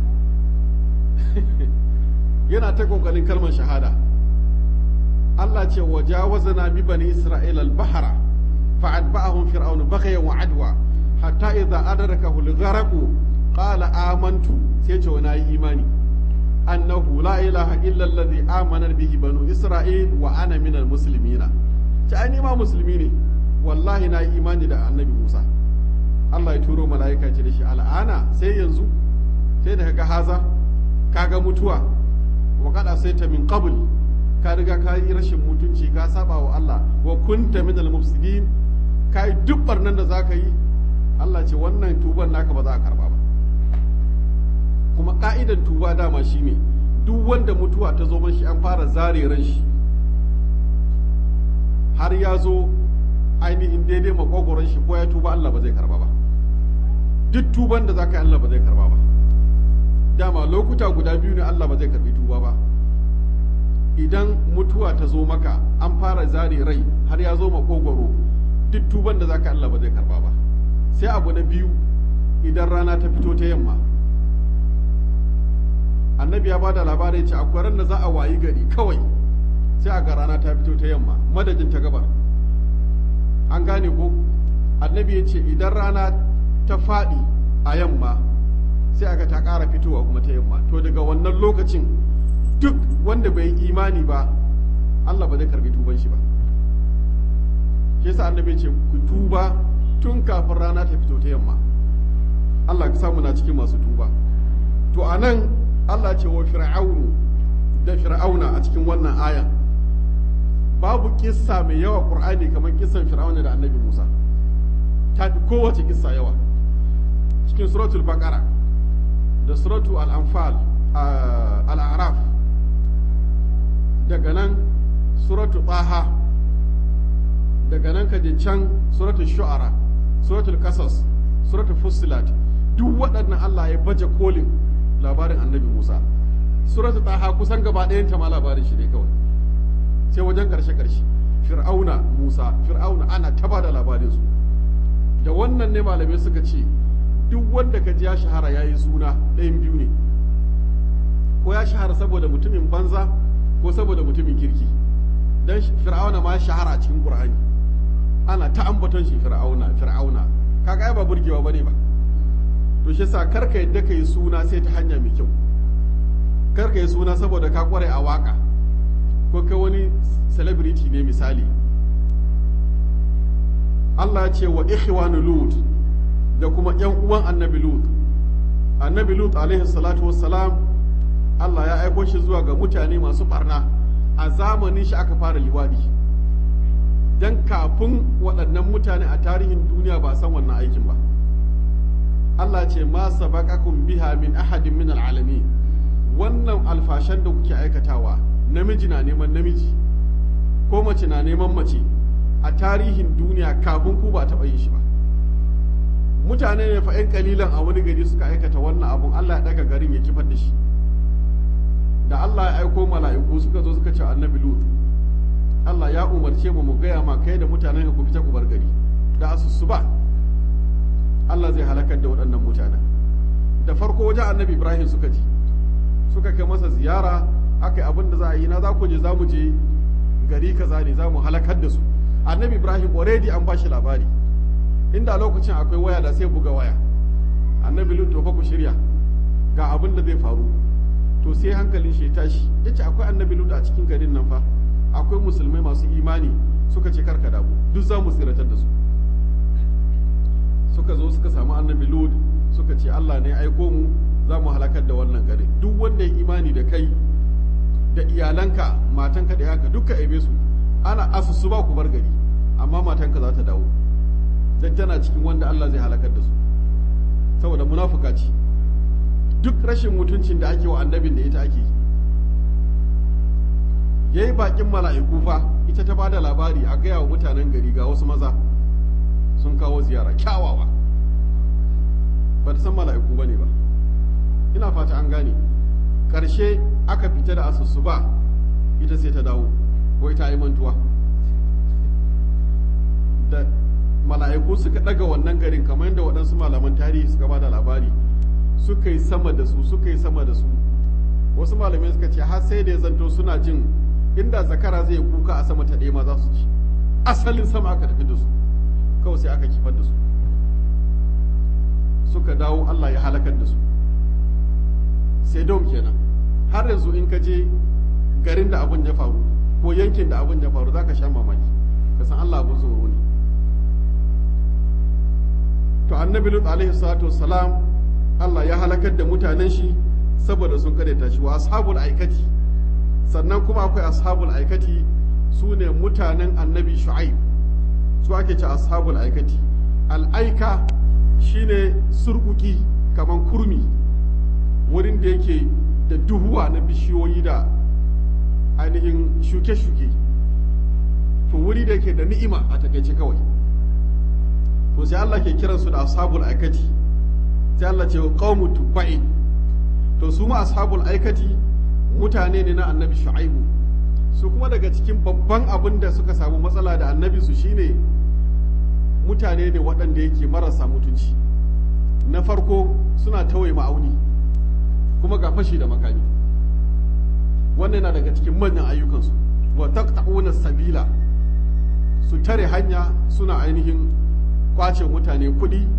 yana ta kokarin kalmar shahada Allah ce wa jawazana bi bani isra'ila al-bahra fa'atba'ahum fir'aun baghyan wa adwa hatta idza adrakahu al-gharq qala amantu sai ce wani yi imani annahu la ilaha illa alladhi amana bihi banu isra'il wa ana min al-muslimina ta ai ma musulmi ne wallahi na yi imani da annabi Musa Allah ya turo mala'ika ce da shi al'ana sai yanzu sai da kaga haza kaga mutuwa wa kada sai ta min qabl ka riga ka yi rashin mutunci ka saba wa Allah wa kunta min al mufsidin ka yi duk barnan da zaka yi Allah ce wannan tuban naka ba za a karba ba kuma ka'idan tuba dama shine duk wanda mutuwa ta zo mashi an fara zare ran shi har ya zo ainihin daidai makogoron shi ko ya tuba Allah ba zai karba ba duk tuban da zaka yi Allah ba zai karba ba dama lokuta guda biyu ne Allah ba zai karbi tuba ba idan mutuwa ta zo maka an fara zare rai har ya zo makogoro duk tuban da zaka Allah ba zai karba ba sai abu na biyu idan rana ta fito ta yamma annabi ya bada labarai ce akwai ran da za a wayi gari kawai sai a ga rana ta fito ta yamma madadin ta gabar an gane ko annabi ya ce idan rana ta faɗi a yamma sai aka ta ƙara fitowa kuma ta yamma to daga wannan lokacin duk wanda bai yi imani ba Allah ba zai karbi tuban shi ba shi yasa annabi ce ku tuba tun kafin rana ta fito ta yamma Allah ka samu na cikin masu tuba to anan Allah ce wa fir'aunu da fir'auna a cikin wannan aya babu kissa mai yawa qur'ani kamar kissan fir'auna da annabi Musa ta fi kowace kissa yawa cikin suratul baqara da suratul al-anfal al-a'raf daga nan suratul taha daga nan ka je can suratul shu'ara suratul qasas suratul fussilat duk waɗannan Allah ya baje kolin labarin annabi Musa suratul taha kusan gaba ɗayan ta ma labarin shi ne kawai sai wajen ƙarshe ƙarshe fir'auna Musa fir'auna ana taba da labarin su da wannan ne malamai suka ce duk wanda ka ji ya shahara yayi suna ɗayan biyu ne ko ya shahara saboda mutumin banza ko saboda mutumin kirki dan fir'auna ma shahara a cikin qur'ani ana ta ambaton shi fir'auna fir'auna kaga ai ba burgewa bane ba to shi yasa karka yadda ka yi suna sai ta hanya mai kyau karka yi suna saboda ka kware a waka ko kai wani celebrity ne misali Allah ya ce wa ikhwanu lut da kuma yan uwan annabi lut annabi lut alaihi salatu wassalam Allah ya aiko shi zuwa ga mutane masu barna a zamanin shi aka fara liwadi dan kafin waɗannan mutane a tarihin duniya ba san wannan aikin ba Allah ce ma sabaqakum biha min ahadin min alalamin wannan alfashan da kuke aikatawa namiji na neman namiji ko mace na neman mace a tarihin duniya kafin ku ba taɓa yin shi ba mutane ne fa 'yan kalilan a wani gari suka aikata wannan abun Allah ya daga garin ya kifar da shi da Allah ya aiko mala'iku suka zo suka ce annabi Lut Allah ya umarce mu mu gaya ma kai da mutanen ku fita ku bar gari da asusu ba Allah zai halakar da waɗannan mutanen da farko wajen annabi Ibrahim suka ji suka kai masa ziyara aka yi abin da za a yi na za ku je za mu je gari kaza ne za mu halakar da su annabi Ibrahim already an ba shi labari inda lokacin akwai waya da sai buga waya annabi Lut to fa ku shirya ga abin da zai faru to sai hankalin shi ya tashi yace akwai annabi Lut a cikin garin nan fa akwai musulmai masu imani suka ce karka damu duk za mu tsiratar da su suka zo suka samu annabi Lut suka ce Allah ne aiko mu za mu halakar da wannan garin duk wanda ya imani da kai da iyalanka matanka da yanka duka aibe su ana asusu ba ku bar gari amma matanka za ta dawo dan tana cikin wanda Allah zai halakar da su saboda munafuka ce duk rashin mutuncin da ake wa annabin da ita ake yayi bakin mala'iku fa ita ta bada labari a gaya wa mutanen gari ga wasu maza sun kawo ziyara kyawawa ba ta san mala'iku ba ne ba ina fata an gane ƙarshe aka fita da asusu ba ita sai ta dawo ko ita yi mantuwa da mala'iku suka ɗaga wannan garin kamar yadda waɗansu malaman tarihi suka ba da labari suka yi sama da su suka yi sama da su wasu malamai suka ce har sai da ya zanto suna jin inda zakara zai kuka a sama ta ɗaya ma za su ci asalin sama aka tafi da su kawai sai aka kifar da su suka dawo Allah ya halakar da su sai dom kenan har yanzu in ka je garin da abin ya faru ko yankin da abin ya faru za ka sha mamaki ka san Allah abin tsoro ne to annabi lut alaihi salatu wassalam Allah ya halakar da mutanen shi saboda sun kadaita shi wa ashabul aikati sannan kuma akwai ashabul aikati su ne mutanen annabi shu'aib su ake ce ashabul aikati al'aika shine surkuki kaman kurmi wurin da yake da duhuwa na bishiyoyi da ainihin shuke-shuke to wuri da yake da ni'ima a takaice kawai to sai Allah ke kiransu da ashabul aikati sai Allah ce qaumu tubba'in to su ma ashabul aikati mutane ne na annabi shu'aibu su kuma daga cikin babban abin da suka samu matsala da annabi su shine mutane ne waɗanda yake marasa mutunci na farko suna tawaye ma'auni kuma ga fashi da makami wannan yana daga cikin manyan ayyukansu wa taqta'una sabila su tare hanya suna ainihin kwace mutane kuɗi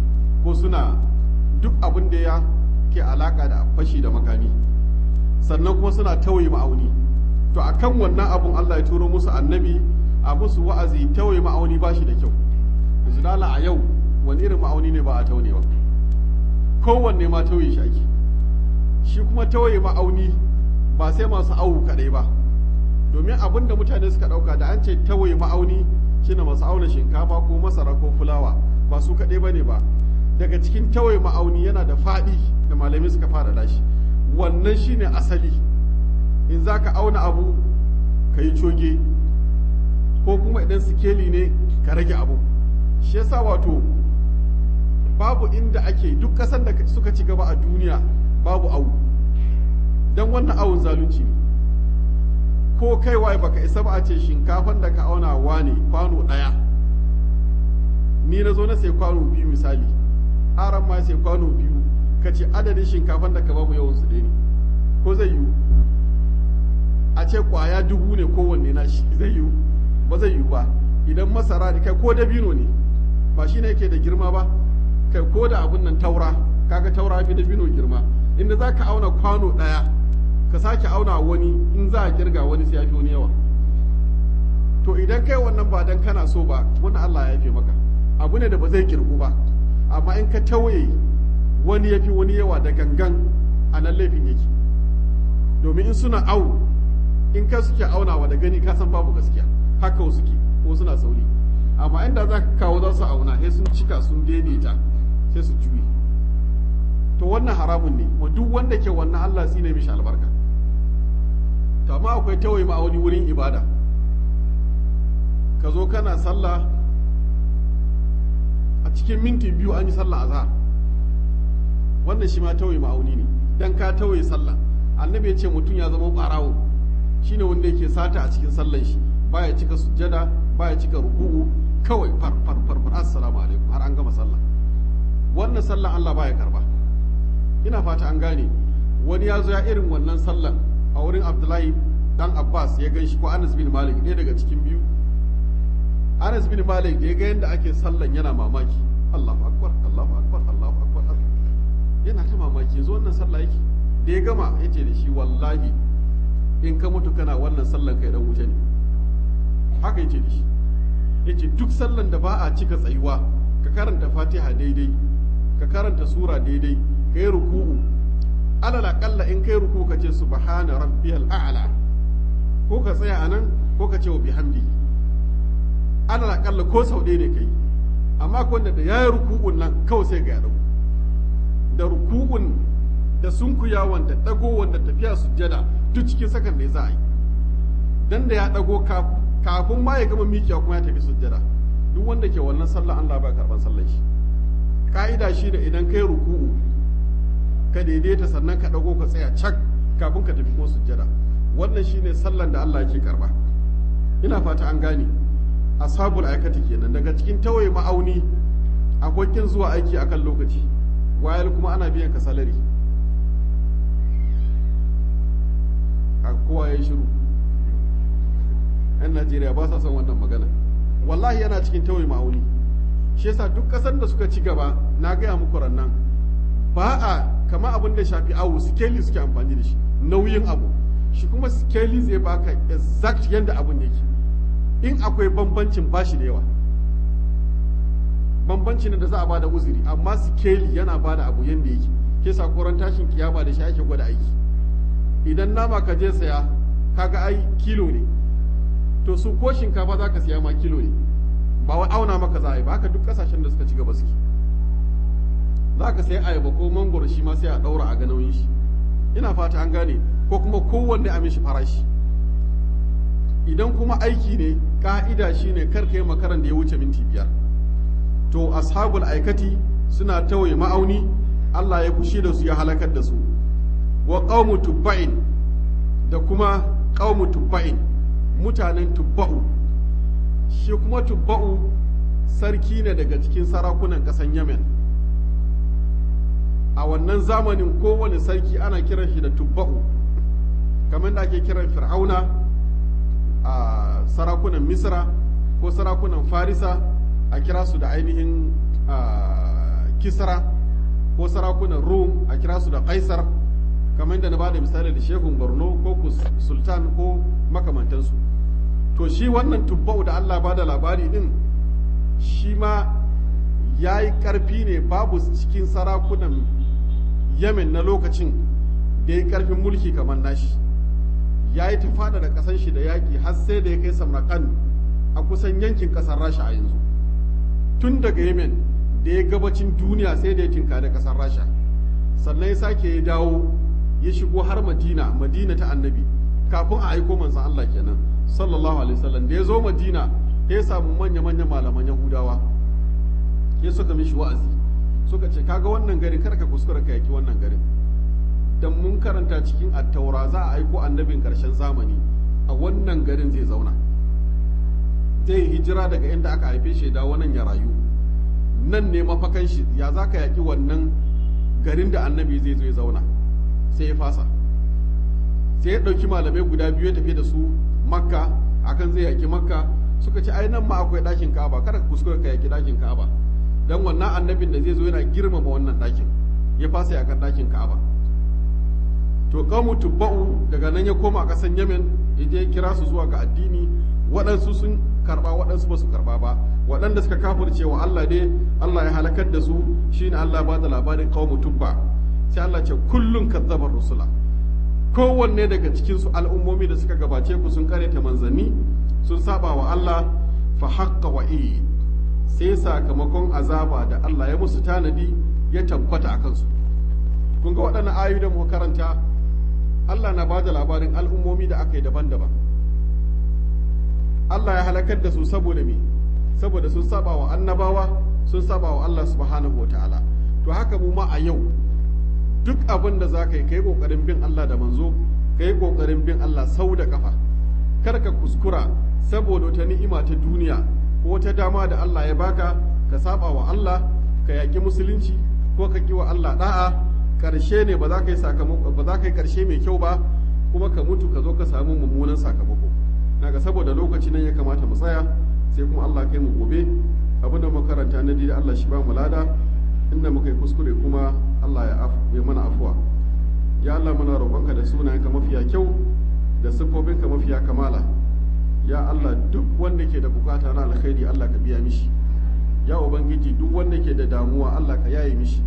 ko suna duk abin da ya ke alaka da fashi da makami sannan kuma suna tawaye ma'auni to akan wannan abun Allah ya turo musu annabi a musu wa'azi tawaye ma'auni ba shi da kyau yanzu dala a yau wani irin ma'auni ne ba a taune ba kowanne ma tauye shi ake shi kuma tawaye ma'auni ba sai masu awu kadai ba domin abin da mutane suka dauka da an ce tawaye ma'auni shine masu auna shinkafa ko masara ko fulawa ba su kadai bane ba daga cikin tawaye ma'auni yana da faɗi da malamai suka fara dashi wannan shine asali in za ka auna abu ka yi coge ko kuma idan sikeli ne ka rage abu shi yasa wato babu inda ake duk ƙasar da suka ci gaba a duniya babu awu don wannan awun zalunci ne ko kai waye baka isa ba a ce shinkafan da ka auna wa ne kwano ɗaya ni na zo na sai kwano biyu misali aran ma sai kwano biyu ka ce adadin shinkafan da ka babu yawan su ne ko zai yiwu a ce kwaya dubu ne kowanne na shi zai yiwu ba zai yiwu ba idan masara da kai ko dabino ne ba shi ne yake da girma ba kai ko da abun nan taura kaga taura fi dabino girma inda za ka auna kwano ɗaya ka sake auna wani in za a kirga wani sai ya fi wani yawa to idan kai wannan ba dan kana so ba wani Allah ya yafe maka abu ne da ba zai kirgu ba amma in ka tauye wani ya fi wani yawa da gangan a nan laifin yake domin in suna au in ka suke aunawa da gani ka san babu gaskiya haka wasu ke ko suna sauri amma inda za ka kawo za su auna sai sun cika sun daidaita sai su juye to wannan haramun ne wa duk wanda ke wannan Allah ne mishi albarka to amma akwai tawaye ma'auni wurin ibada ka zo kana sallah a cikin minti biyu an yi sallah azhar wannan shi ma tawaye ma'auni ne dan ka tawaye sallah annabi ya ce mutum ya zama barawo shine wanda yake sata a cikin sallan shi baya cika sujjada baya cika ruku'u kawai far far far far assalamu alaikum har an gama sallah wannan sallan Allah baya karba ina fata an gane wani ya zo ya irin wannan sallan a wurin Abdullahi dan Abbas ya gan shi ko Anas bin Malik ɗaya daga cikin biyu Anas bin Malik da ya ga yadda ake sallan yana mamaki Allahu akbar Allahu akbar Allahu akbar yana ta mamaki yanzu wannan sallah yake da ya gama yace da shi wallahi in ka mutu kana wannan sallan kai dan wuce ne haka yace da shi yace duk sallan da ba a cika tsayuwa ka karanta Fatiha daidai ka karanta sura daidai ka yi ruku'u alal aqalla in kai ruku ka ce subhana rabbiyal a'la ko ka tsaya anan ko ka ce wa bihamdi alal aqalla ko sau ɗaya ne kai amma ko wanda da yayi ruku'un nan kawai sai ga ya dago da ruku'un da sunkuyawan da dagowan da tafiya sujjada duk cikin sakan ne za a yi dan da ya dago kafin ma ya gama mikiya kuma ya tafi sujjada duk wanda ke wannan sallah Allah ba karban sallar shi ka'ida shi da idan kai ruku'u ka daidaita sannan ka dago ka tsaya cak kafin ka tafi kuma sujjada wannan shine sallan da Allah yake karba ina fata an gane ashabul aikati kenan daga cikin tawaye ma'auni akwai kin zuwa aiki akan lokaci wayar kuma ana biyan ka salari a kowa ya shiru yan najeriya ba sa son wannan magana wallahi yana cikin tawaye ma'auni shi yasa duk kasar da suka ci gaba na gaya muku rannan ba a kama abin da shafi awu sikeli suke amfani da shi nauyin abu shi kuma sikeli zai baka exact yadda abun yake in akwai bambancin bashi da yawa bambancin da za a bada uzuri amma sikeli yana bada abu yadda yake ke sakoran tashin kiyama da shi ake gwada aiki idan nama ka je saya kaga ai kilo ne to su ko shinkafa za ka siya ma kilo ne ba wai auna maka za a yi ba haka duk kasashen da suka ci gaba suke za ka sai ayaba ko mangoro shi ma sai a ɗaura a ga nauyin shi ina fata an gane ko kuma kowanne a mishi farashi idan kuma aiki ne ka'ida shi ne kar ka yi makaran da ya wuce minti biyar to ashabul aikati suna tawaye ma'auni Allah ya fushi da su ya halakar da su wa qaumu tubba'in da kuma qaumu tubba'in mutanen tubba'u shi kuma tubba'u sarki ne daga cikin sarakunan ƙasan Yemen a wannan zamanin kowane sarki ana kiran shi da tubba'u kamar da ake kiran fir'auna a sarakunan misra ko sarakunan farisa a kira su da ainihin kisra ko sarakunan rum a kira su da kaisar kamar yadda na bada misali da shehun borno ko sultan ko makamantansu to shi wannan tubba'u da allah bada labari din shi ma ya yi ƙarfi ne babu cikin sarakunan yemen na lokacin da ya yi ƙarfin mulki kamar nashi ya yi tafada da ƙasan shi da yaƙi har sai da ya kai samarkand a kusan yankin ƙasar rasha a yanzu tun daga yemen da ya gabacin duniya sai da ya tinka da ƙasar rasha sannan ya sake ya dawo ya shigo har madina madina ta annabi kafin a aiko manzan allah kenan sallallahu alaihi wasallam da ya zo madina ya samu manya-manyan malaman yahudawa ya suka mishi wa'azi suka ce kaga wannan garin kar ka kuskura ka yaki wannan garin dan mun karanta cikin attaura za a aiko annabin karshen zamani a wannan garin zai zauna zai hijira daga inda aka haife shi da wannan ya rayu nan ne mafakan shi ya za ka yaki wannan garin da annabi zai zo ya zauna sai ya fasa sai ya ɗauki malamai guda biyu ya tafi da su makka akan zai yaki makka suka ce ai nan ma akwai ɗakin ka'aba kada ka kuskura ka yaki ɗakin ka'aba dan wannan annabin da zai zo yana girmama wannan ɗakin ya fasa yakan ɗakin ka'aba to kamu tubba'u daga nan ya koma ƙasan yemen ya je kira su zuwa ga addini waɗansu sun karɓa waɗansu ba su karɓa ba waɗanda suka kafirce wa Allah dai Allah ya halakar da su shine Allah ba da labarin qaumu tubba sai Allah ce kullun kazzabar rusula kowanne daga cikin su al'ummomi da suka gabace ku sun kareta manzanni sun saba wa Allah fa haqqa wa'id sai sakamakon azaba da Allah ya musu tanadi ya tabbata a kansu kun ga waɗannan ayoyi da muka karanta Allah na ba da labarin al'ummomi da aka yi daban-daban Allah ya halakar da su saboda me saboda sun saba wa annabawa sun saba wa Allah subhanahu wa ta'ala to haka mu ma a yau duk abin da za ka yi ka yi ƙoƙarin bin Allah da manzo ka yi ƙoƙarin bin Allah sau da ƙafa kar ka kuskura saboda wata ni'ima ta duniya ko wata dama da Allah ya baka ka saba wa Allah ka yaƙi musulunci ko ka ƙi wa Allah da'a ƙarshe ne ba za ka yi sakamako ba za ka yi ƙarshe mai kyau ba kuma ka mutu ka zo ka samu mummunan sakamako naga saboda lokaci nan ya kamata mu tsaya sai kuma Allah kai mu gobe abin da makaranta na da Allah shi ba mu lada inda muka yi kuskure kuma Allah ya ya mana afuwa ya Allah muna roƙonka da sunayenka mafiya kyau da siffofinka mafiya kamala ya Allah duk wanda ke da bukata na alkhairi Allah ka biya mishi ya ubangiji duk wanda ke da damuwa Allah ka yaye mishi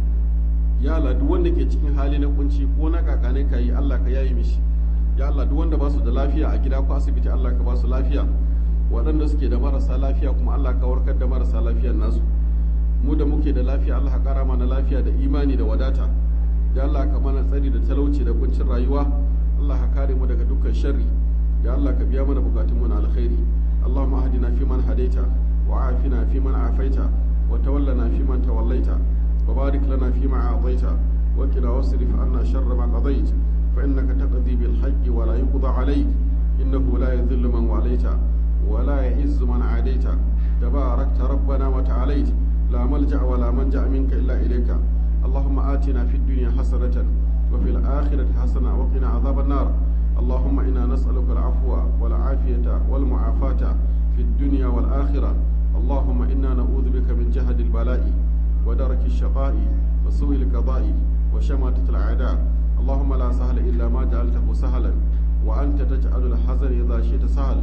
ya Allah duk wanda ke cikin hali na kunci ko na kakane ka yi Allah ka yaye mishi ya Allah duk wanda ba su da lafiya a gida ko asibiti Allah ka ba su lafiya waɗanda suke da marasa lafiya kuma Allah ka warkar da marasa lafiyar nasu mu da muke da lafiya Allah ka kara mana lafiya da imani da wadata ya Allah ka mana tsari da talauci da kuncin rayuwa Allah ka kare mu daga dukkan sharri ya Allah ka biya mana bukatun mu na alkhairi Allahumma ahdina fi man hadaita wa afina fi man afaita wa tawallana fi man tawallaita wa barik lana fi ma a'taita wa qina wasrif anna sharra ma qadait fa innaka taqdi bil haqqi wa la yuqda alayk innahu la yadhillu man walaita wa la ya'izzu man adaita tabarakta rabbana wa ta'alayt لا ملجأ ولا منجأ منك إلا إليك اللهم آتنا في الدنيا حسنة وفي الآخرة حسنة وقنا عذاب النار اللهم إنا نسألك العفو والعافية والمعافاة في الدنيا والآخرة اللهم إنا نعوذ بك من جهد البلاء ودرك الشقاء وسوء القضاء وشماتة الأعداء اللهم لا سهل إلا ما جعلته سهلا وأنت تجعل الحزن إذا شئت سهل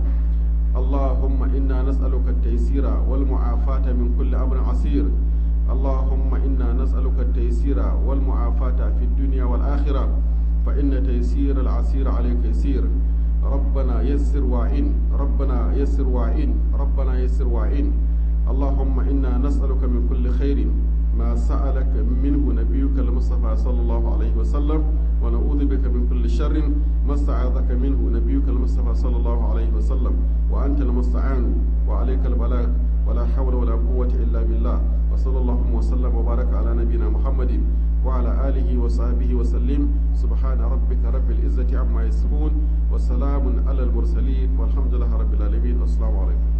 اللهم إنا نسألك التيسير والمعافاة من كل أمر عسير اللهم إنا نسألك التيسير والمعافاة في الدنيا والآخرة فإن تيسير العسير عليك يسير ربنا يسر وعين ربنا يسر وعين ربنا يسر وعين اللهم إنا نسألك من كل خير ما سألك منه نبيك المصطفى صلى الله عليه وسلم ونعوذ بك من كل شر ما استعاذك منه نبيك المصطفى صلى الله عليه وسلم وأنت المستعان وعليك البلاغ ولا حول ولا قوة إلا بالله وصلى الله وسلم وبارك على نبينا محمد وعلى آله وصحبه وسلم سبحان ربك رب العزة عما يصفون وسلام على المرسلين والحمد لله رب العالمين والسلام عليكم